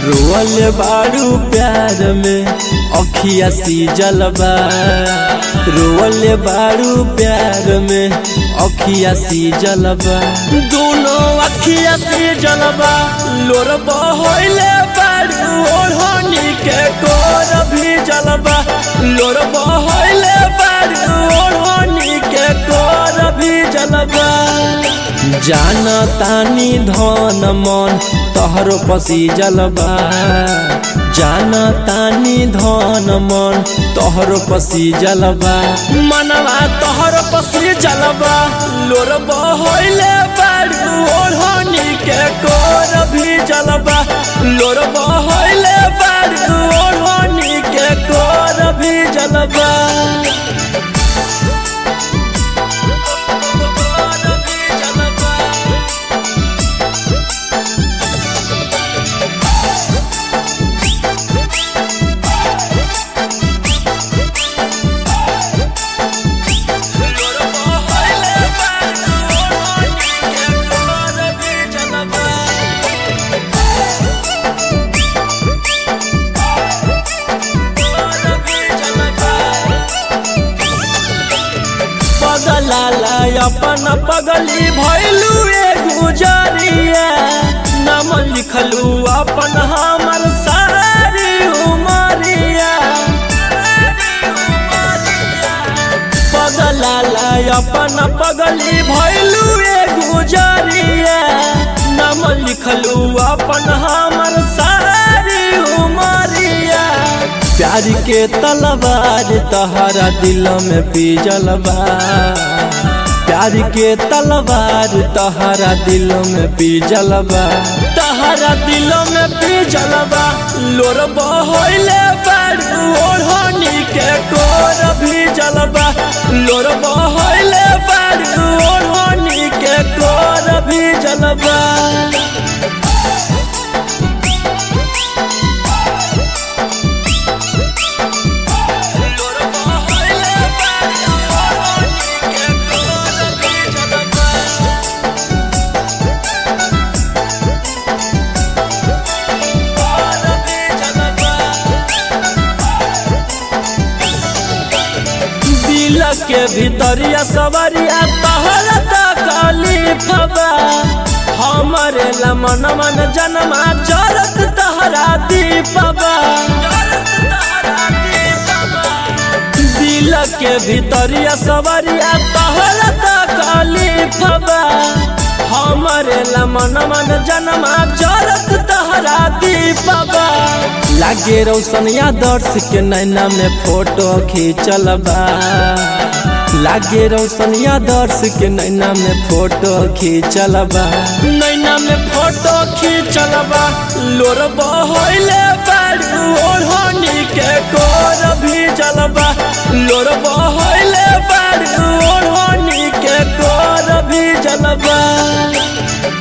role बारू प्यार में अखिया सी जलबा रोल बारू प्यार में अखिया सी जलबा दोनों अखिया सी जलबा लोर बहले बारू ओढ़नी के कोर भी जलबा लोर बहले बारू ओढ़नी के कोर भी जलबा जान तानी धन मन तहरो पसी जलबा जान तानी धन मन तहरो पसी जलबा मनवा तहरो पसी जलबा लोर बहले बारू ओढ़नी के कोर भी जलबा लोर बहले बारू ओढ़नी के कोर भी जलबा पगलाला अपन पगली भैलू ए गुजरिया नाम लिखलू अपन हमर सारी उमरिया पगलाला अपन पगली भैलू ए गुजरिया नाम लिखलू अपन हमर सारी उमरिया प्यार के तलवार तहरा दिल में पीजलबा प्यार के तलवार तहरा दिल में पीजलबा तहरा दिल में पीजलबा लोर बहले बारू ओढ़नी के कोर भी जलबा लोर बहले बारू ओढ़नी के कोर भी जलबा दिल के भीतरिया सवरिया तहरा तकलीफबा हमरे लमन मन जनमा जरत तहरा दीपबा दिल के भीतरिया सवरिया तहरा तकलीफबा हमरे लमन मन जनमा जरत तहरा दीपबा लागे रोशनिया दर्श के नैना में फोटो खींचलबा लागे रोशनिया दर्श के नैना में फोटो खींचलबा नैना में फोटो खींचलबा लोर बहले बारू ओढ़नी के कोर भी जलबा लोर बहले बारू ओढ़नी के कोर भी जलबा